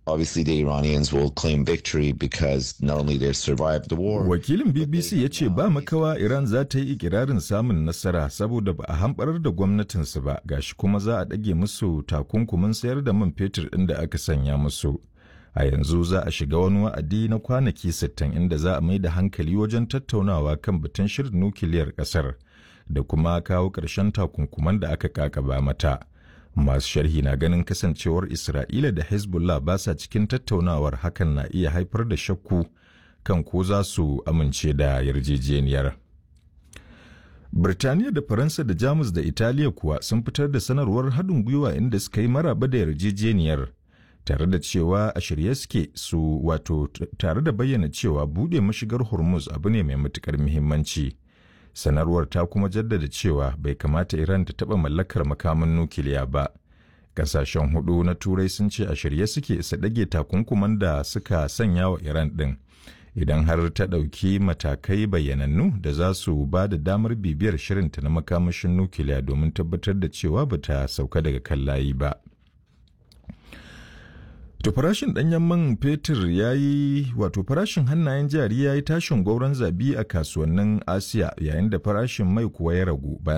obviously the Iranians will claim victory because not only they've survived the war. Wakilin BBC ya ce ba makawa Iran za ta yi ikirarin samun nasara saboda ba a hamɓarar da gwamnatinsu ba gashi kuma za a ɗage musu takunkumin sayar da man fetur ɗin da aka sanya musu. A yanzu za a shiga wani wa'adi na kwanaki 60 inda za a mai da hankali wajen tattaunawa kan batun shirin nukiliyar ƙasar da kuma kawo ƙarshen takunkuman da aka kakaba mata. Masu sharhi na ganin kasancewar Isra'ila da Hezbollah ba sa cikin tattaunawar hakan na iya haifar da shakku kan ko za su amince da yarjejeniyar. Birtaniya da Faransa da Jamus da Italiya kuwa sun fitar da sanarwar haɗin gwiwa inda suka yi maraba da yarjejeniyar tare da cewa a shirye suke su wato tare da bayyana cewa buɗe mashigar Hormuz abu ne mai matuƙar muhimmanci. sanarwar ta kuma jaddada cewa bai kamata Iran ta taɓa mallakar makaman nukiliya ba. Kasashen hudu na Turai sun ce a shirye suke su ɗage takunkuman da suka sanya wa Iran ɗin. Idan har ta ɗauki matakai bayyanannu da za su ba da damar bibiyar shirinta na makamashin nukiliya domin tabbatar da cewa ba ta sauka daga kan layi ba. To farashin ɗanyen man fetur ya yi wato farashin hannayen jari ya yi tashin gwauron zabi a kasuwannin Asiya yayin da farashin mai kuwa ya ragu bayan